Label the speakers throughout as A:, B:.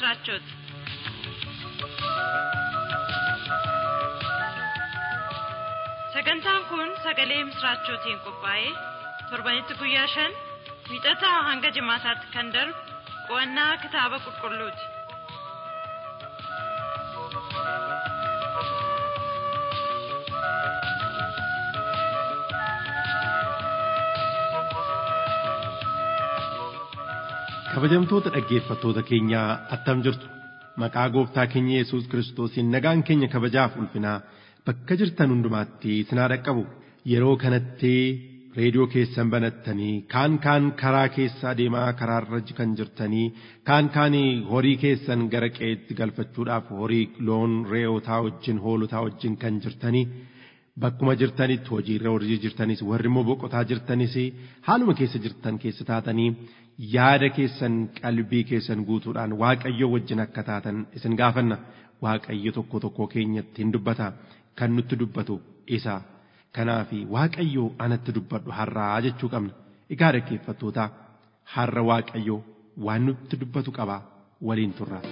A: misraachoti. Sagantaan kun sagalee misraachootiin qophaa'ee torbanitti guyyaa shan wiixataa hanga jimaataatti kan darbu qo'annaa kitaaba qulqulluuti.
B: kabajamtoota dhaggeeffattoota keenyaa attam jirtu maqaa gooftaa keenya yesus kiristoosiin nagaan keenya kabajaaf ulfinaa bakka jirtan hundumaatti sinaa dhaqqabu yeroo kanatti reediyoo keessan banattanii kaan kaan karaa keessa adeemaa karaarra kan jirtanii kaan kaan horii keessan gara qe'eetti galfachuudhaaf horii loon re'ootaa wajjin hoolotaa wajjin kan jirtanii bakkuma jirtanitti hojiirra hojii jirtanis warri immoo boqotaa jirtanis haaluma keessa jirtan keessa taatanii yaada keessan qalbii keessan guutuudhaan waaqayyo wajjin akka taatan isin gaafanna waaqayyo tokko tokko keenyatti hin dubbata kan nutti dubbatu isa kanaaf waaqayyo anatti dubbadhu har'aa jechuu qabna egaa dhaggeeffattoota har'a waaqayyo waan nutti dubbatu qaba waliin turra.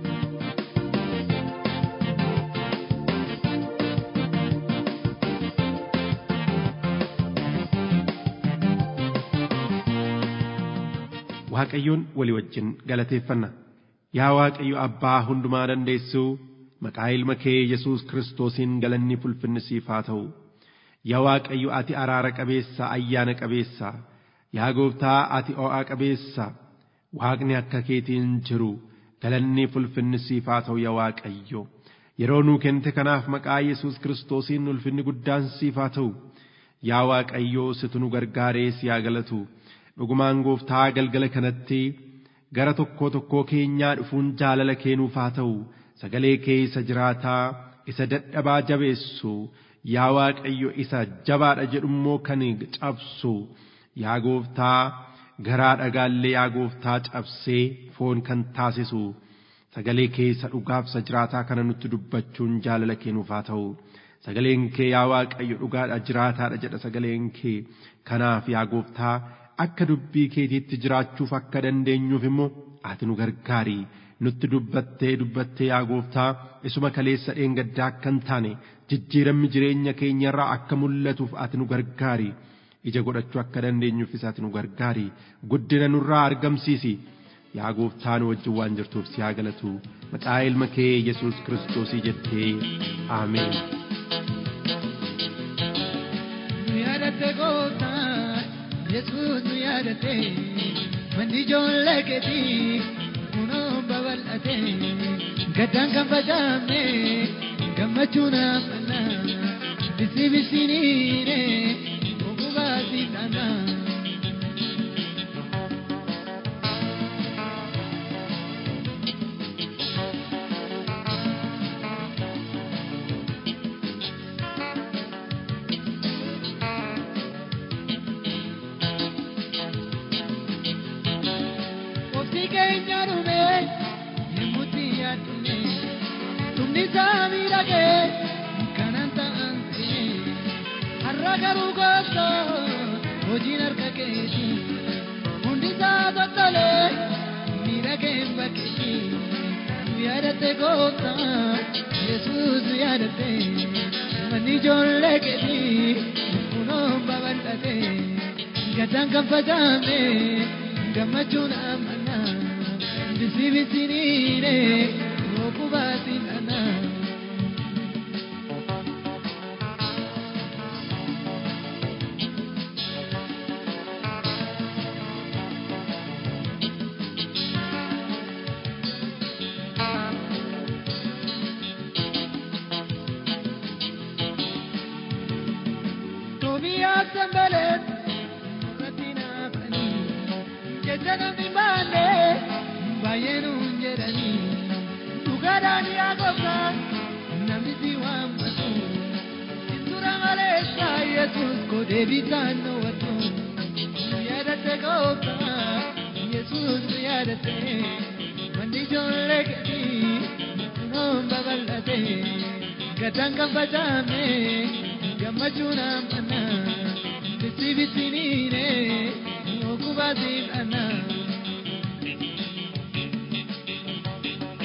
B: waaqayyoon walii wajjin galateeffanna yaa waaqayyo abbaa hundumaa dandeessuu maqaa ilma kee yesus kiristoosiin galanni fulfinni siif haa ta'u yaa waaqayyo ati araara qabeessa ayyaana qabeessa yaa gooftaa ati o'aa qabeessa waaqni akka keetiin jiru galanni fulfinni siif haa ta'u yaa waaqayyo yeroo nuu kennite kanaaf maqaa yesus kiristoosiin ulfinni guddaan siif haa ta'u yaa waaqayyo situ nu gargaaree si haa galatu dhugumaan gooftaa galgala kanatti gara tokkoo tokkoo keenyaa dhufuun jaalala keenuuf haa ta'u sagalee kee isa jiraataa isa dadhabaa jabeessu yaa waaqayyo isa jabaadha jedhummoo kan cabsu yaa gooftaa garaa dhagaallee yaa gooftaa cabsee foon kan taasisu sagalee kee isa dhugaaf isa jiraataa kana nutti dubbachuun jaalala keenuuf haa ta'u sagaleen kee yaa waaqayyo dhugaadha jiraataadha jedha sagaleen kee kanaaf yaa gooftaa akka dubbii keetiitti jiraachuuf akka dandeenyuuf immoo ati nu gargaari nutti dubbattee dubbattee yaa gooftaa isuma kaleessa dheengaddaa akka hin taane jijjiiramni jireenya keenyarraa akka mul'atuuf ati nu gargaari ija godhachuu akka dandeenyuufis ati nu gargaari guddina nurraa argamsiisi yaa gooftaa nu wajjin waan jirtuuf si haa galatu maqaa ilma kee yesus kiristoosii jettee aameen.
C: yaadatte gooftaa yesuus nu yaadatte manni ijoollee keetii kunoo babal'ate gaddaan kan facaafne gammachuu naaf anna bisi bisiniine ogubaasiif anna. Ofii keenya dhume yemmuutti yaaddume dhumni isaa miidhagee kanan ta'an ta'e har'a garuu gootoo hojiin harka keeti hundi isaa tottole miidhageen bakkeeti nu yaadatte gooftaa yesuus nu yaadatte manni ijoollee keeti kunoo babal'ate gaddaan kan facaafne gammachuun amana bisi bisiniine rookubaatiin ana. Tobiyaa Sanbalet irratti naafanii jecha namni baanne baay'ee nuun jedhanii dhugaadhaan yaa gooftaa namni si waammatu sintura maleessa yesus ko deebisaan nu wattu nu yaadatte gooftaa yesus nu yaadatte manni ijoollee keetii kunoon babal'ate gaddaan kan facaafne gammachuun amana bisi bisiniine okubaasiif ana.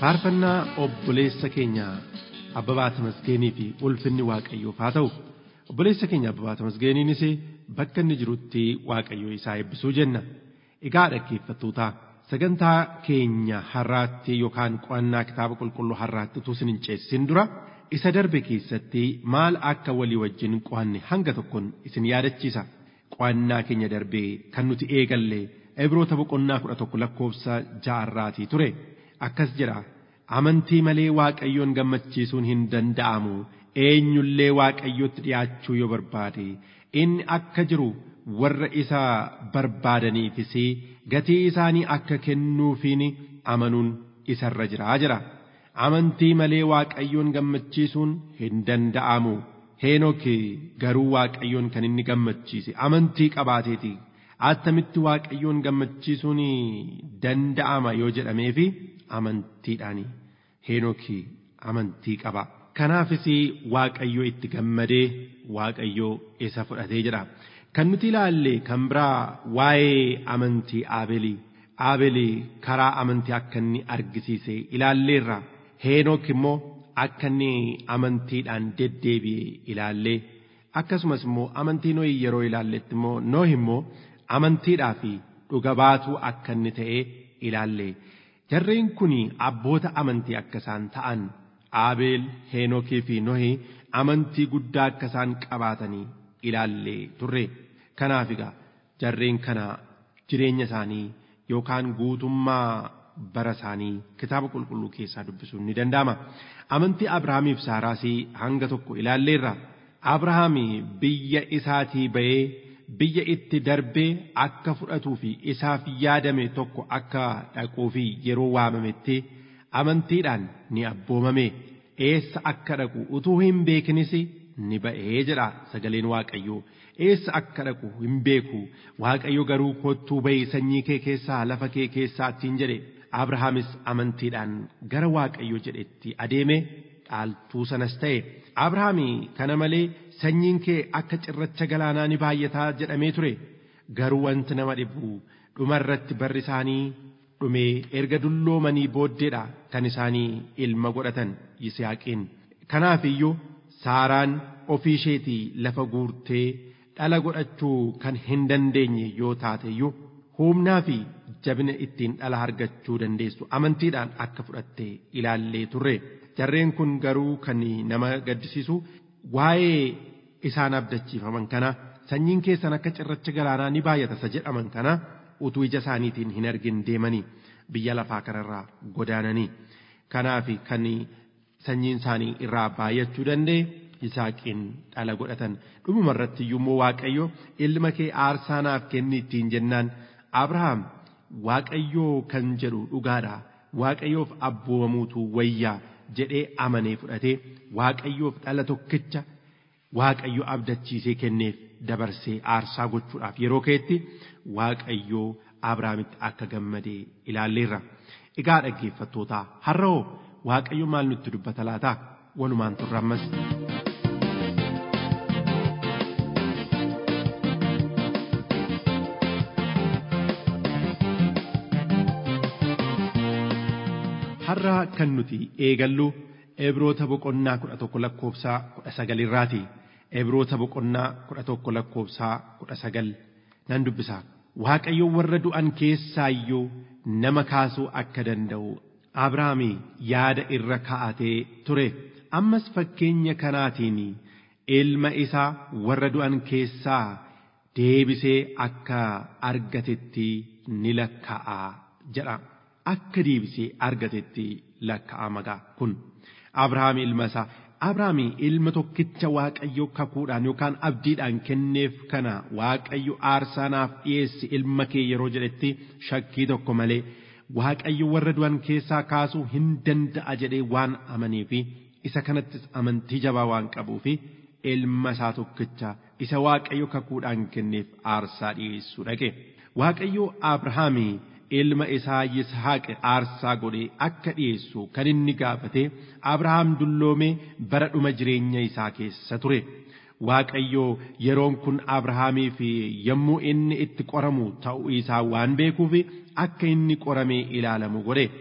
B: faarfannaa obboleessa keenya abbabaa tamasgeenii fi ulfinni waaqayyoof haa ta'u obboleessa keenya abbabaa tamasgeeniinis bakka inni jirutti waaqayyo isaa eebbisuu jenna egaa dhaggeeffattootaa sagantaa keenya har'aatti yookaan qo'annaa kitaaba qulqulluu har'aatti utuu isin hin ceessin dura isa darbe keessatti maal akka walii wajjin qo'anne hanga tokkoon isin yaadachiisa qo'annaa keenya darbee kan nuti eegalle Ibroota boqonnaa kudha tokko lakkoofsa ja'arraatii ture akkas jedha amantii malee waaqayyoon gammachiisuun hin danda'amu eenyullee waaqayyotti dhi'aachuu yoo barbaade inni akka jiru warra isa barbaadaniifis gatii isaanii akka kennuufiin amanuun isarra jira jira amantii malee waaqayyoon gammachiisuun hin danda'amu heenooki garuu waaqayyoon kan inni gammachiise amantii qabaateeti attamitti waaqayyoon gammachiisuun danda'ama yoo jedhameefi amantiidhaani heenooki amantii qaba kanaafis waaqayyo itti gammadee waaqayyo isa fudhatee jira kan nuti ilaalle kan biraa waa'ee amantii aabeelii aabeelii karaa amantii akka inni argisiise ilaalleerra heenook immoo akka inni amantiidhaan deddeebi'e ilaallee akkasumas immoo amantii noohi yeroo ilaalletti immoo noohi immoo amantiidhaa fi dhuga baatuu akka inni ta'e ilaalle jarreen kun abboota amantii akka isaan ta'an aabeel heenokii fi nohi amantii guddaa akka isaan qabaatanii ilaallee turre kanaaf egaa jarreen kana jireenya isaanii yookaan guutummaa bara isaanii kitaaba qulqulluu keessaa dubbisuun ni danda'ama amantii abrahaamiif saaraas hanga tokko ilaalleerra abrahaam biyya isaatii ba'ee biyya itti darbee akka fudhatuu fi isaaf yaadame tokko akka dhaquu fi yeroo waamametti amantiidhaan ni abboomame eessa akka dhaqu utuu hin beekinis ni ba'ee jedha sagaleen waaqayyoo eessa akka dhaqu hin beeku waaqayyo garuu kottuu ba'ii sanyii kee keessaa lafa kee keessaa ittiin jedhe abrahaamis amantiidhaan gara waaqayyo jedhetti adeeme dhaaltuu sanas ta'e abrahaami kana malee sanyiin kee akka cirracha galaanaa ni baay'ataa jedhamee ture garuu wanti nama dhibu dhumarratti barri isaanii dhumee erga dulloomanii booddeedha kan isaanii ilma godhatan yisihaaqiin kanaaf iyyuu saaraan ofii isheetii lafa guurtee dhala godhachuu kan hin dandeenye yoo taate iyyuu humnaa fi jabina ittiin dhala argachuu dandeessu amantiidhaan akka fudhatte ilaallee turre jarreen kun garuu kan nama gaddisiisu waa'ee isaan abdachiifaman kana sanyiin keessan akka cirracha galaanaa ni baay'ata isa jedhaman kana utuu ija isaaniitiin hin argin deemanii biyya lafaa kanarraa godaananii kanaaf kan sanyiin isaanii irraa baay'achuu danda'e Yisaaqiin dhala godhatan dhumuma irratti iyyuu waaqayyo ilma kee aarsaa naaf kenni ittiin jennaan Abrahaam waaqayyoo kan jedhu dhugaadha waaqayyoof abboomamuutu wayyaa jedhee amanee fudhatee waaqayyoof dhala tokkicha waaqayyo abdachiisee kenneef dabarsee aarsaa gochuudhaaf yeroo ka'etti waaqayyoo Abrahaamitti akka gammadee ilaalleerra. Egaa dhaggeeffattootaa har'oo waaqayyo maal nutti dubbata laata walumaan turre ammas. har'a kan nuti eegallu Ebroota boqonnaa kudha tokko lakkoofsaa kudha sagalirraati. Ebroota boqonnaa kudha tokko lakkoofsaa kudha sagal nan dubbisa. Waaqayyo warra du'an keessaa iyyuu nama kaasuu akka danda'u Abrahaam yaada irra kaa'atee ture. Ammas fakkeenya kanaatiin ilma isaa warra du'an keessaa deebisee akka argatetti ni lakkaa'a jedha. Akka deebisee argatetti lakka'ama kun. Abrahaam ilma isaa Abrahaam ilma tokkicha Waaqayyo kakuudhaan yookaan abdiidhaan kenneef kana Waaqayyo aarsaa naaf dhiyeessi ilma kee yeroo jedhetti shakkii tokko malee Waaqayyo warra du'an keessaa kaasuu hin danda'a jedhee waan amaneef isa kanattis amantii jabaa waan qabuuf ilma isaa tokkicha isa Waaqayyo kakuudhaan kenneef aarsaa dhiyeessuu dhaqe. Waaqayyo Abrahaam ilma isaa Yisahaaq aarsaa godhee akka dhiyeessu kan inni gaafate Abrahaam dulloomee bara dhuma jireenya isaa keessa ture. Waaqayyo yeroon kun Abrahaamiif yommuu inni itti qoramu ta'uu isaa waan beekuuf akka inni qoramee ilaalamu godhe.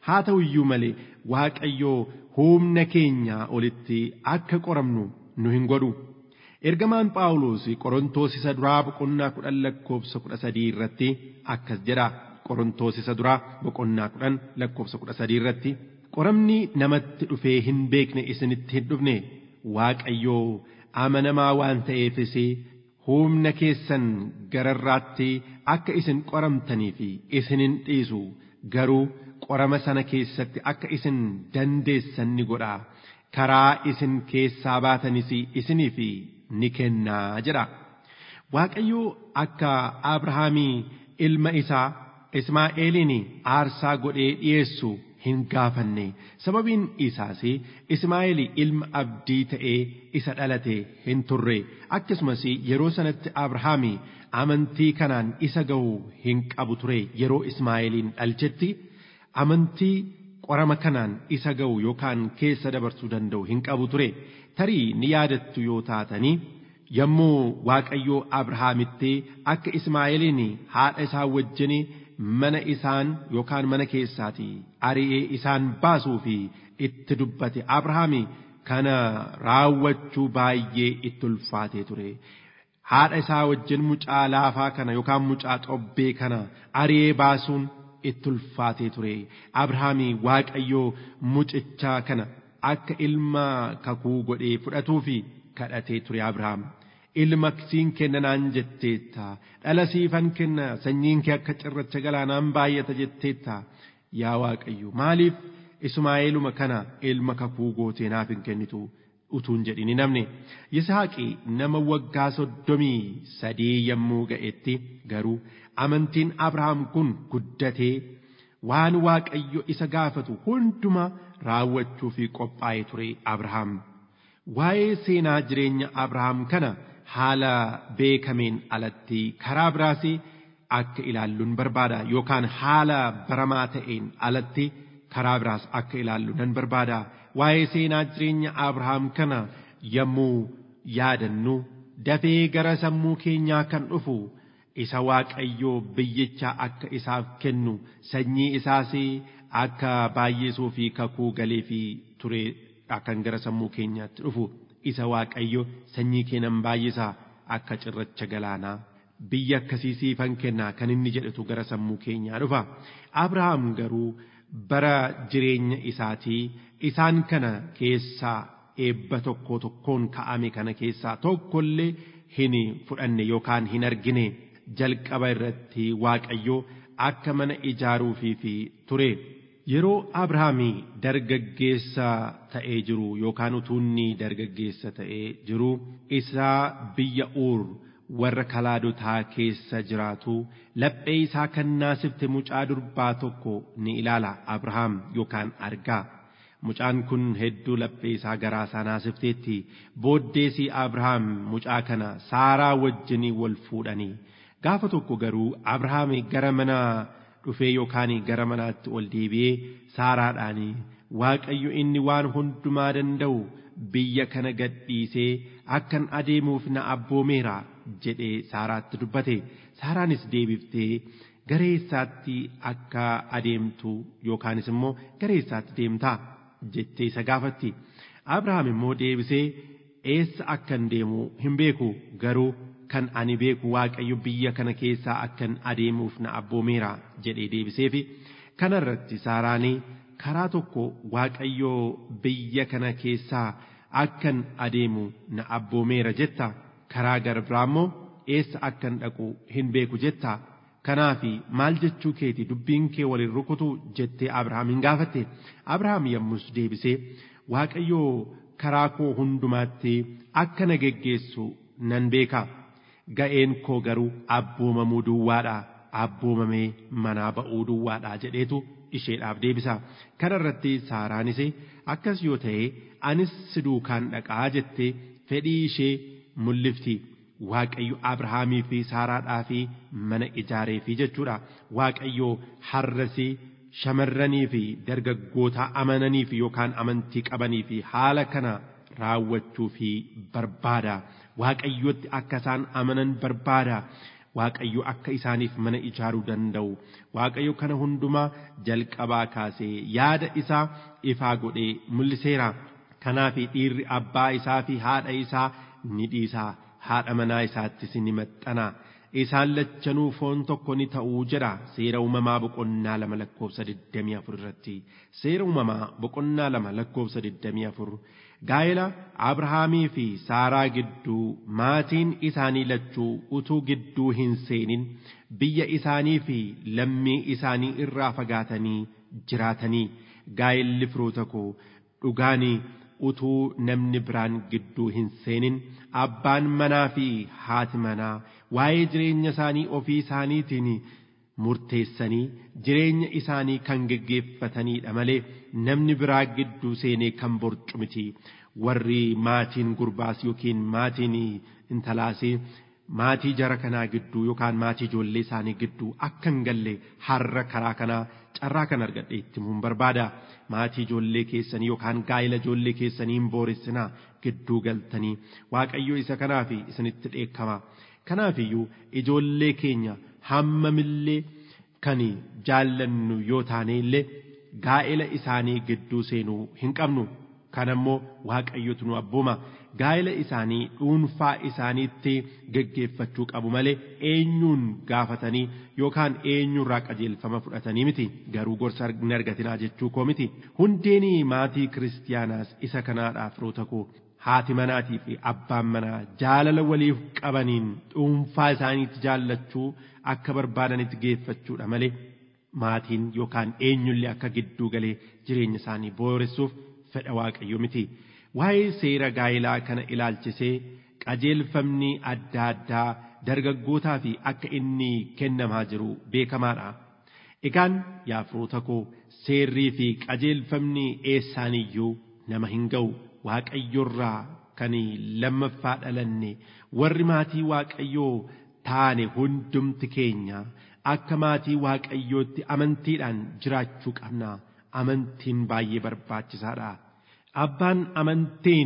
B: haa ta'u iyyuu malee waaqayyoo humna keenyaa olitti akka qoramnu nu hin godhu. Ergamaan Phaawulos Qorontoos isa duraa boqonnaa kudhan lakkoofsa kudha sadii irratti akkas jedha. Qorontoos isa duraa boqonnaa kudhan lakkoofsa kudha sadii irratti qoramni namatti dhufee hin beekne isinitti hin dhufne waaqayyoo amanamaa waan ta'eefis humna keessan gararraatti akka isin qoramtanii fi isin hin dhiisu garuu qorama sana keessatti akka isin dandeessan ni godha karaa isin keessaa baatanis isiniif ni kennaa jedha waaqayyoo akka abrahaamii ilma isaa ismaa'eeliin aarsaa godhee dhiyeessu hin gaafanne sababiin isaas ismaa'eel ilma abdii ta'ee isa dhalate hin turre akkasumas yeroo sanatti abrahaami amantii kanaan isa ga'u hin qabu ture yeroo ismaa'eeliin dhalchetti amantii qorama kanaan isa ga'u yookaan keessa dabarsuu danda'u hin qabu ture tarii ni yaadattu yoo taatanii yommuu waaqayyoo abrahaamitti akka ismaa'eeliin haadha isaa wajjin mana isaan yookaan mana keessaati ari'ee isaan baasuu fi itti dubbate abrahaami kana raawwachuu baay'ee itti ulfaatee ture. Haadha isaa wajjin mucaa laafaa kana yookaan mucaa xobbee kana ari'ee baasuun itti ulfaatee ture. Abrahaami waaqayyoo mucichaa kana akka ilma kakuu godhee fudhatuu fi kadhatee ture Abrahaam. ilma siin kenna naan jetteetta dhala siifan kenna sanyiin kee akka cirracha galaanaan baay'ata jetteetta yaa waaqayyo maaliif ismaa'eeluma kana ilma kakuu gootee naaf hin kennitu utuun jedhini namni yisaaqi nama waggaa soddomii sadii yommuu ga'etti garuu amantiin abrahaam kun guddatee waan waaqayyo isa gaafatu hunduma raawwachuu fi qophaa'ee ture abrahaam waa'ee seenaa jireenya abrahaam kana haala beekameen alatti karaa biraas akka ilaalluun barbaada yookaan haala baramaa ta'een alatti karaa biraas akka ilaallu nan barbaada waa'ee seenaa jireenya abrahaam kana yommuu yaadannu dafee gara sammuu keenyaa kan dhufu isa waaqayyoo biyyicha akka isaaf kennu sanyii isaas akka baay'isuu fi kakuu galee fi ture kan gara sammuu keenyaatti dhufu isa waaqayyo sanyii keenan baay'isaa akka cirracha galaanaa biyya akkasii siifan kennaa kan inni jedhetu gara sammuu keenyaa dhufa abrahaam garuu bara jireenya isaatii isaan kana keessaa eebba tokko tokkoon ka'ame kana keessaa tokkollee hin fudhanne yookaan hin argine jalqaba irratti waaqayyo akka mana ijaaruufii fi ture. Yeroo Abrahaamii dargaggeessa ta'ee jiru yookaan utuunni dargaggeessa ta'ee jiru isaa biyya uur warra kalaadotaa keessa jiraatu laphee isaa kan naasifte mucaa durbaa tokko ni ilaala Abrahaam yookaan argaa. Mucaan kun hedduu laphee isaa garaa isaa naasifteetti booddeesii Abrahaam mucaa kana Saaraa wajjin wal fuudhanii gaafa tokko garuu Abrahaam gara mana dhufee yookaan gara manaatti ol deebi'ee saaraadhaan waaqayyo inni waan hundumaa danda'u biyya kana gadhiisee akkan adeemuuf na abboomeera jedhee saaraatti dubbate saaraanis deebiftee gareessaatti akka adeemtu yookaanis immoo gareessaatti deemtaa jettee isa gaafatti abrahaam immoo deebisee eessa akkan deemu hin beeku garuu kan ani beeku waaqayyo biyya kana keessaa akkan adeemuuf na abboomeera jedhee deebiseefi kana irratti saaraanii karaa tokko waaqayyo biyya kana keessaa akkan adeemu na abboomeera jetta karaa gara biraa immoo eessa akkan dhaqu hin beeku jetta kanaafi maal jechuu keeti dubbiin kee waliin rukutu jettee abrahaamin gaafatte abrahaam yommus deebisee waaqayyo karaa koo hundumaatti akka na geggeessu nan beeka ga'een koo garuu abboomamuu duwwaadha abboomamee manaa ba'uu duwwaadha jedheetu isheedhaaf deebisa kana irratti saaraanis akkas yoo ta'e anis si duukaan dhaqaa jettee fedhii ishee mul'ifti waaqayyo abrahaamii fi saaraadhaa fi mana ijaareefi jechuudha waaqayyo har'asi shamarranii fi dargaggoota amananii fi yookaan amantii qabanii fi haala kana raawwachuu fi barbaada waaqayyotti akka isaan amanan barbaada waaqayyo akka isaaniif mana ijaaruu danda'u waaqayyo kana hundumaa jalqabaa kaasee yaada isaa ifaa godhee mul'iseera kanaaf dhiirri abbaa isaa fi haadha isaa ni dhiisa haadha manaa isaattis ni maxxana isaan lachanuu foon tokko ni ta'uu jedha seera uumamaa boqonnaa lama lakkoofsa 24 irratti seera uumamaa boqonnaa lama lakkoofsa 24 gaa'ela abrahaamii fi saaraa gidduu maatiin isaanii lachuu utuu gidduu hin seenin biyya isaanii fi lammii isaanii irraa fagaatanii jiraatanii gaa'elli firoota koo dhugaanii utuu namni biraan gidduu hin seenin abbaan manaa fi haati manaa waa'ee jireenya isaanii ofii isaaniitiin murteessanii jireenya isaanii kan geggeeffataniidha malee namni biraa gidduu seenee kan borcu miti warri maatiin gurbaas yookiin maatiin intalaasii maatii jara kanaa gidduu yookaan maatii ijoollee isaanii gidduu akka hin galle har'a karaa kanaa carraa kan argadhe itti himuun barbaada maatii ijoollee keessanii yookaan gaa'ela ijoollee keessanii hin booressinaa gidduu galtanii waaqayyo isa kanaaf isinitti dheekkama kanaafiyyuu ijoollee keenya hammamillee kan jaallannu yoo taane illee gaa'ela isaanii gidduu seenuu hin qabnu kanammoo waaqayyotu nu abbooma gaa'ela isaanii dhuunfaa isaaniitti geggeeffachuu qabu malee eenyuun gaafatanii yookaan eenyurraa qajeelfama fudhatanii miti garuu gorsa hin argatinaa jechuu koo miti hundeen maatii kiristiyaanaas isa kanaadhaaf firoota koo haati manaatii fi abbaan manaa jaalala waliif qabaniin dhuunfaa isaaniitti jaallachuu akka barbaadanitti geeffachuudha malee maatiin yookaan eenyullee akka gidduu galee jireenya isaanii booressuuf fedha waaqayyo miti. Waa'ee seera gaa'ilaa kana ilaalchisee qajeelfamni adda addaa dargaggootaa fi akka inni kennamaa jiru beekamaadha. Egaan yaa firoota koo seerrii fi qajeelfamni eessaaniyyuu nama hin ga'u waaqayyorraa kan lammaffaa dhalanne warri maatii waaqayyoo taane hundumti keenya akka maatii waaqayyootti amantiidhaan jiraachuu qabna. Amantiin baay'ee barbaachisaadha. Abbaan amantiin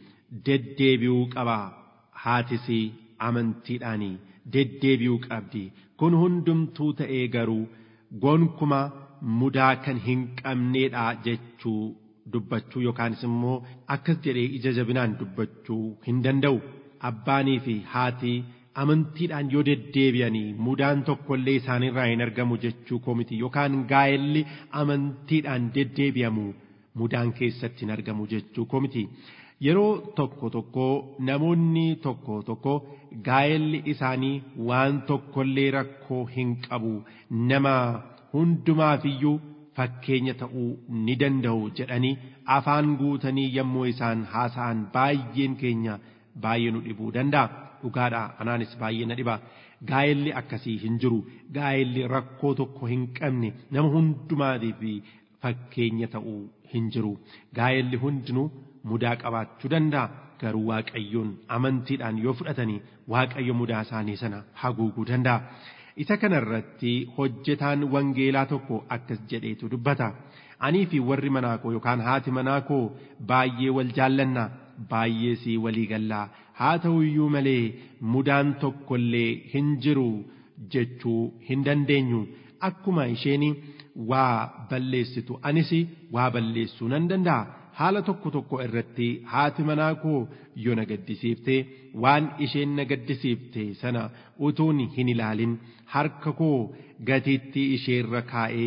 B: deddeebi'uu qaba. Haatis amantiidhaan deddeebi'uu qabdi. Kun hundumtuu ta'ee garuu gonkuma mudaa kan hin qabneedha jechuu dubbachuu yookaanis immoo akkas jedhee ija jabinaan dubbachuu hin danda'u. Abbaanii fi haati amantiidhaan yoo deddeebi'anii mudaan tokkollee isaanirraa hin argamu jechuu koo miti yookaan gaa'elli amantiidhaan deddeebi'amu mudaan keessatti hin argamu jechuu koo miti. Yeroo tokko tokko namoonni tokko tokko gaa'elli isaanii waan tokkollee rakkoo hin qabu nama hundumaafiyyuu fakkeenya ta'uu ni danda'u jedhanii afaan guutanii yommuu isaan haasa'an baay'een keenya baay'ee nu dhibuu danda'a. Dhugaadha anaanis baay'ee na dhiba. Gaa'elli akkasii hin jiru. Gaa'elli rakkoo tokko hin qabne nama hundumaatiif fakkeenya ta'uu hin jiru. Gaa'elli hundinuu mudaa qabaachuu danda'a. Garuu Waaqayyoon amantiidhaan yoo fudhatanii Waaqayyo mudaa isaanii sana haguuguu danda'a. Isa kanarratti hojjetaan wangeelaa tokko akkas jedheetu dubbata. Anii fi warri manaa koo yookaan haati manaa koo baay'ee wal jaallanna baay'ees walii gallaa haa ta'u iyyuu malee mudaan tokkollee hin jiru jechuu hin dandeenyu akkuma isheen waa balleessitu anis waa balleessuu nan danda'a. Haala tokko tokko irratti haati manaa koo yoo na gaddisiifte waan isheen na gaddisiifte sana utuun hin ilaalin harka koo gatiitti isheerra kaa'ee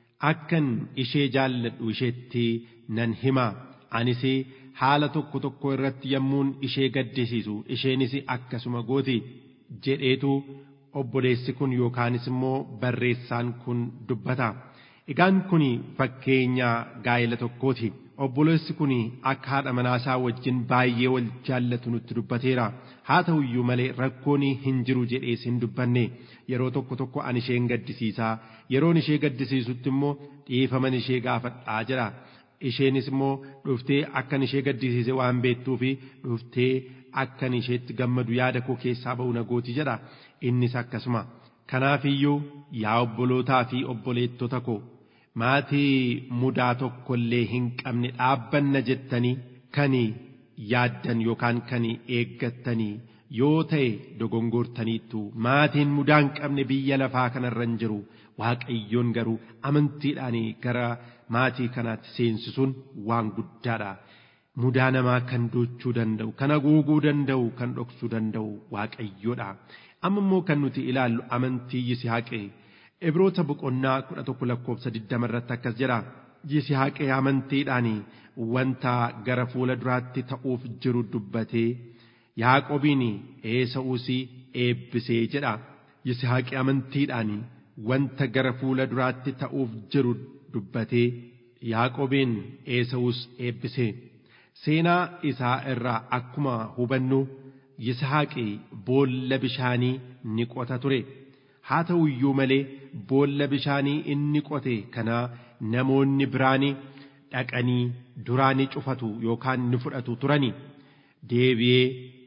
B: akkan ishee jaalladhu isheetti nan hima anis haala tokko tokko irratti yommuun ishee gaddisiisu isheenis akkasuma gooti jedheetu obboleessi kun yookaanis immoo barreessaan kun dubbata. Egaan kun fakkeenya gaa'ela tokkooti. Obboleessi kun akka haadha manaasaa wajjin baay'ee wal jaallatu nutti dubbateera. Haa ta'u iyyuu malee rakkoon hin jiru jedhees hin dubbanne yeroo tokko tokko an isheen gaddisiisaa yeroon ishee gaddisiisutti immoo dhiifaman ishee gaafadhaa jedha. Isheenis immoo dhuftee akkan ishee gaddisiise waan beektuu fi dhuftee akkan isheetti gammadu yaada koo keessaa ba'u na gooti jedha. Innis akkasuma. Kanaafiyyuu yaa obbolootaa fi obboleettota koo maatii mudaa tokkollee hin qabne dhaabbanna jettanii kan yaaddan yookaan kan eeggattanii yoo ta'e dogongortaniittu maatiin mudaa hin qabne biyya lafaa kanarra hin jiru waaqayyoon garuu amantiidhaan gara maatii kanaatti seensisuun waan guddaadha. Mudaa namaa kan dochuu danda'u, kan haguuguu danda'u, kan dhoksuu danda'u waaqayyoodha. Amma immoo kan nuti ilaallu amantii Yisihaaqee. Ibroota boqonnaa kudha tokko lakkoofsa digdama irratti akkas jedha. Yisihaaqee amantiidhaan wanta gara fuula duraatti ta'uuf jiru dubbatee Yaaqobiin Eesa'uus eebbisee jedha. Yisihaaqee amantiidhaan wanta gara fuula duraatti ta'uuf jiru dubbatee Yaaqobiin Eesa'uus eebbisee. Seenaa isaa irraa akkuma hubannu Yisahaaqi boolla bishaanii ni qota ture. Haa ta'u iyyuu malee boolla bishaanii inni qote kana namoonni biraanii dhaqanii duraa ni cufatu yookaan ni fudhatu turani. Deebi'ee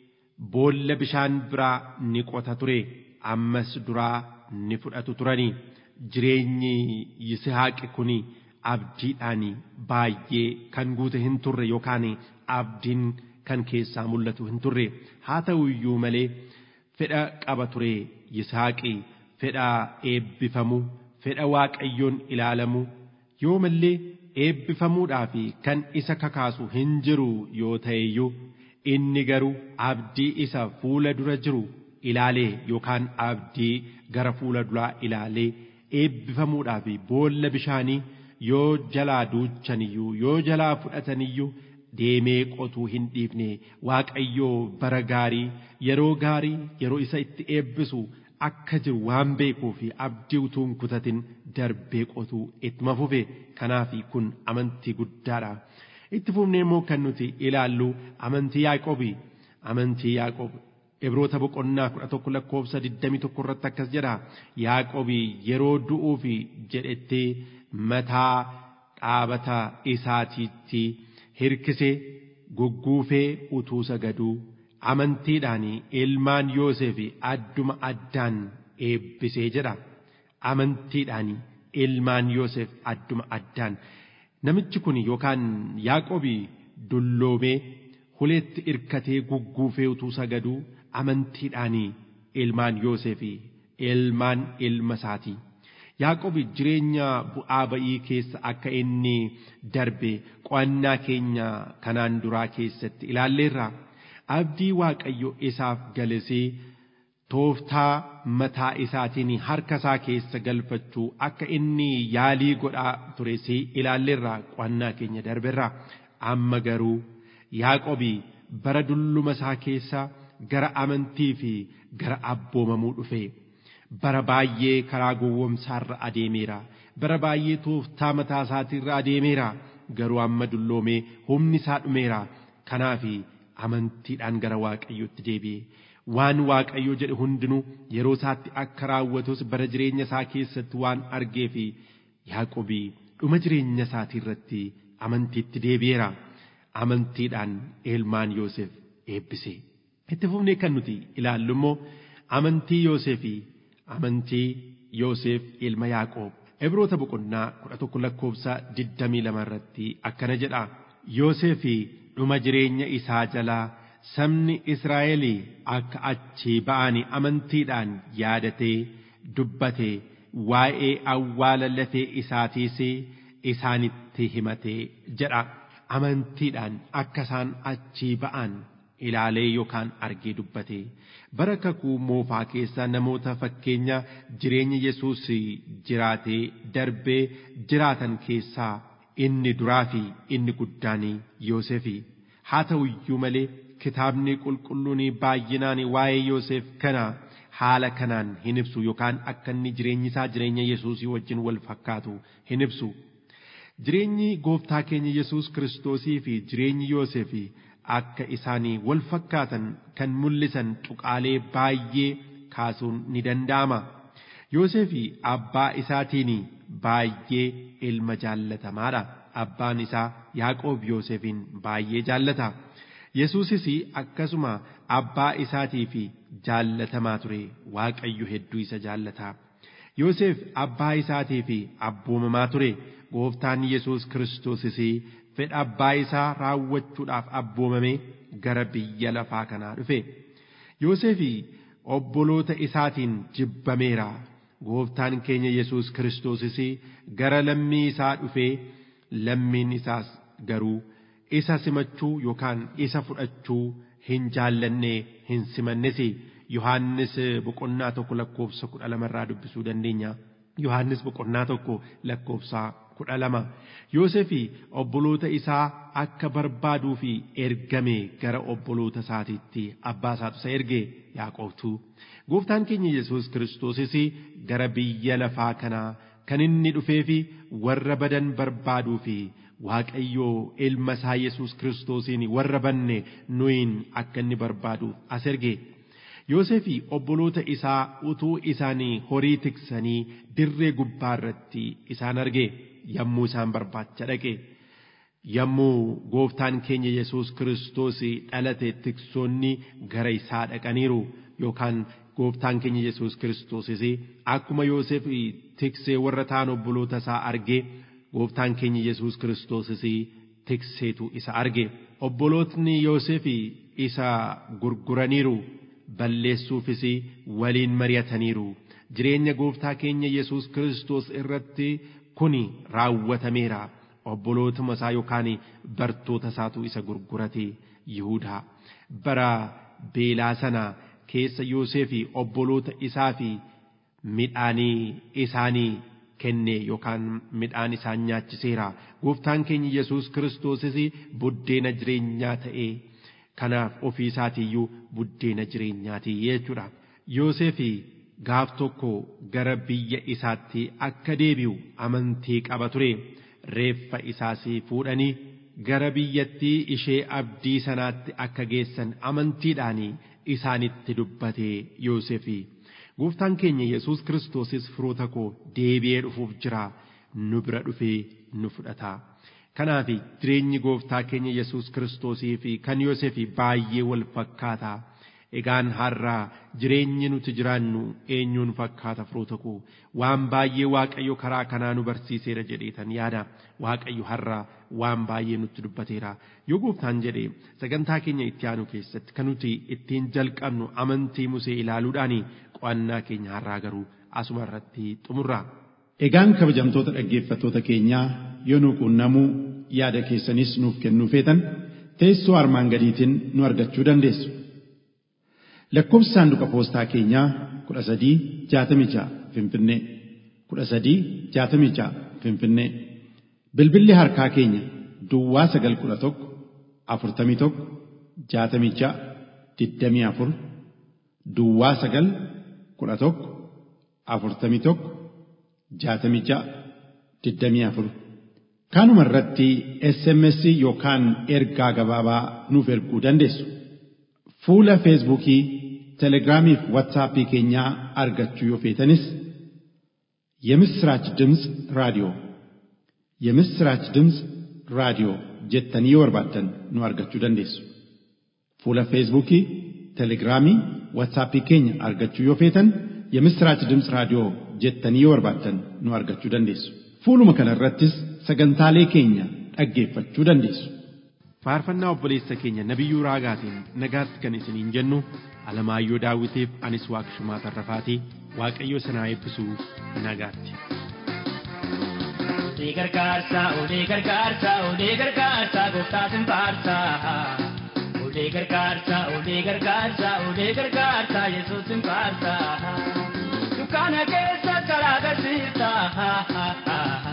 B: boolla bishaan biraa ni qota ture. Ammas duraa ni fudhatu turani. Jireenyi Yisahaaqi kuni abdiidhaan baay'ee kan guute hin turre yookaan abdiin kan keessaa mul'atu hin turre haa ta'u iyyuu malee fedha qaba ture Yisaaqi fedha eebbifamu fedha waaqayyoon ilaalamu yoo mallee eebbifamuudhaaf kan isa kakaasu hin jiru yoo ta'e iyyuu inni garuu abdii isa fuula dura jiru ilaalee yookaan abdii gara fuula duraa ilaalee eebbifamuudhaaf boolla bishaanii yoo jalaa duuchaniyyuu yoo jalaa fudhataniyyuu deemee qotuu hin dhiifne waaqayyoo bara gaarii yeroo gaarii yeroo isa itti eebbisu akka jiru waan beekuu fi abdii utuu hin kutatin darbee qotuu ittuma fufe kanaaf kun amantii guddaadha. Itti fufnee immoo kan nuti ilaallu amantii Yaaqoobi. Amantii Yaaqoob. Ibroota boqonnaa kudha tokko lakkoofsa digdamii tokko irratti akkas jedha. Yaaqoobi yeroo du'uuf jedhettee mataa dhaabata isaatiitti hirkisee gugguufee utuu sagaduu amantiidhaan ilmaan Yoosef adduma addaan eebbisee jedha. Amantiidhaan ilmaan Yoosef adduma addaan. Namichi kun yookaan Yaaqoobi dulloomee huleetti irkatee gugguufee utuu sagaduu amantiidhaan ilmaan Yoosef ilmaan ilma isaatii. Yaaqoobi jireenya bu'aa ba'ii keessa akka inni darbe qo'annaa keenya kanaan duraa keessatti ilaalleerra. Abdii Waaqayyo isaaf galesee tooftaa mataa isaatiin harka isaa keessa galfachuu akka inni yaalii godhaa tures ilaalleerra qo'annaa keenya darberra. Amma garuu Yaaqoobi bara dulluma isaa keessa gara amantii fi gara abboomamuu dhufe. bara baay'ee karaa gowwomsaarra adeemeera bara baay'ee tooftaa mataa isaatirra adeemeera garuu amma dulloomee humni isaa dhumeera kanaaf amantiidhaan gara waaqayyootti deebi'e waan waaqayyo jedhe hundinuu yeroo isaatti akka raawwatus bara jireenya isaa keessatti waan argee fi yaaqobii dhuma jireenya isaatii irratti amantiitti deebi'eera amantiidhaan ilmaan Yoosef eebbise itti fufnee kan nuti ilaallu immoo amantii Yoosefii amantii Yoosef ilma Yaaqoob. Ibroota boqonnaa kudha tokko lakkoofsa digdamii lama irratti akkana jedha. Yoosef dhuma jireenya isaa jalaa sabni Israa'el akka achii ba'anii amantiidhaan yaadatee dubbate waa'ee awwaala lafee isaatiis isaanitti himatee jedha. Amantiidhaan akka isaan achii ba'an ilaalee yookaan argee dubbate bara kakuu moofaa keessaa namoota fakkeenya jireenya Yesuus jiraatee darbee jiraatan keessaa inni duraa fi inni guddaan Yoosefi haa ta'u iyyuu malee kitaabni qulqulluun baay'inaan waa'ee Yoosef kana haala kanaan hin ibsu yookaan akka inni jireenyi isaa jireenya Yesuusii wajjin wal fakkaatu hin ibsu. Jireenyi gooftaa keenya Yesuus Kiristoosii fi jireenyi Yoosefii akka isaanii wal fakkaatan kan mul'isan tuqaalee baay'ee kaasuun ni danda'ama. Yoosefii abbaa isaatiin baay'ee ilma jaallatamaadha. Abbaan isaa Yaaqoob Yoosefiin baay'ee jaallata. Yesuusis akkasuma abbaa isaatii fi jaallatamaa ture Waaqayyo hedduu isa jaallata. Yoosef abbaa isaatii fi abboomamaa ture gooftaan Yesuus Kiristoosis fedha abbaa isaa raawwachuudhaaf abboomamee gara biyya lafaa kanaa dhufe. Yoosefii obboloota isaatiin jibbameera. Gooftaan keenya Yesuus Kiristoosis gara lammii isaa dhufee lammiin isaas garuu isa simachuu yookaan isa fudhachuu hin jaallanne hin simannes Yohaannis boqonnaa tokko lakkoofsa kudha lamarraa dubbisuu dandeenya. Yohaannis boqonnaa tokko lakkoofsa kudha lama. Yoosefii obboloota isaa akka barbaaduu fi ergame gara obboloota isaatiitti abbaa isaatu isa erge Yaaqoobtu. Gooftaan keenya Yesuus Kiristoosis gara biyya lafaa kanaa kan inni dhufee fi warra badan barbaaduu fi Waaqayyoo ilma isaa Yesuus Kiristoosiin warra banne nuyin akka inni barbaaduuf as erge. Yoosefii obboloota isaa utuu isaanii horii tiksanii dirree gubbaa irratti isaan arge yommuu isaan barbaacha dhaqe. Yommuu gooftaan keenya Yesuus Kiristoos dhalate tiksoonni gara isaa dhaqaniiru yookaan gooftaan keenya Yesuus Kiristoosis akkuma Yoosef tiksee warra ta'an obboloota isaa arge gooftaan keenya Yesuus Kiristoosis tikseetu isa arge. Obbolootni Yoosef isa gurguraniiru balleessuufis waliin mari'ataniiru. Jireenya gooftaa keenya Yesuus Kiristoos irratti kuni raawwatameera. Obbolootuma isaa yookaan bartoota isaatu isa gurgurate Yihuudaa. Bara beelaa sana keessa Yoosef obboloota isaa fi midhaanii isaanii kenne yookaan midhaan isaan nyaachiseera. Gooftaan keenya Yesuus Kiristoosis buddeena jireenyaa ta'e kanaaf ofii isaatiiyyuu buddeena jireenyaati jechuudha. Yoosef gaaf tokko gara biyya isaatti akka deebi'u amantii qaba ture. Reeffa isaas fuudhanii gara biyyattii ishee abdii sanaatti akka geessan amantiidhaan isaanitti dubbate Yoosef. Gooftaan keenya Yesuus Kiristoosis firoota koo deebi'ee dhufuuf jira nu bira dhufee nu fudhata. Kanaaf jireenyi gooftaa keenya Yesuus Kiristoosii fi kan Yoosef baay'ee wal fakkaata. Egaan har'aa jireenyi nuti jiraannu eenyuun fakkaata firoota koo waan baay'ee Waaqayyo karaa kanaa nu barsiiseera jedheetan yaada Waaqayyo har'aa waan baay'ee nutti dubbateera yoo gooftaan jedhee sagantaa keenya itti aanu keessatti kan nuti ittiin jalqabnu amantii Musee ilaaluudhaan qo'annaa keenya har'aa garuu asuma irratti xumurra.
D: Egaan kabajamtoota dhaggeeffattoota keenyaa yoo nu quunnamuu yaada keessanis nuuf kennuu feetan teessoo armaan gadiitiin nu argachuu dandeessu. Lakkoofsi saanduqa poostaa keenyaa kudha sadii jaatamii ja'a Finfinnee kudha sadii jaatamii ja'a Finfinnee bilbilli harkaa keenya Duwwaa sagal kudha tokko afurtamii tokko jaatamii ja'a digdamii afur Duwwaa sagal kudha tokko afurtamii tokko jaatamii ja'a digdamii afur Kanuma irratti SMS yookaan ergaa gabaabaa nuuf erguu dandeessu. Fuula Feesbuukii, Telegiraamii fi Waatsaappii keenyaa argachuu yoo feetanis የምስራች ድምፅ ራዲዮ የምስራች ድምፅ ራዲዮ jettanii yoo barbaaddan nu argachuu dandeessu. Fuula Feesbuukii, Telegiraamii, Waatsaappii keenya argachuu yoo feetan የምስራች ድምፅ raadiyoo jettanii yoo barbaaddan nu argachuu dandeessu. Fuuluma kana irrattis sagantaalee keenya dhaggeeffachuu dandeessu.
B: Faarfannaa obboleessa keenya Nabiyyuu Raagaatiin nagaatti kan isiniin jennu Alamaayyoo Daawitiif anis Waaqshumaa Tarrafaatii Waaqayyo sanaa eebbisuu nagaatti.
E: Ulee gargaarsa, ulee gargaarsa, ulee gargaarsa, gooftaatiin faarsa. Ulee gargaarsa, ulee gargaarsa, ulee gargaarsa, Yesuusin faarsa. Dukkaana keessa karaa agarsiisa.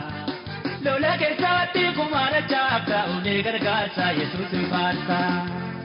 E: Lola keessatti kumaara jaabda, ulee gargaarsa, Yesuusin faarsa.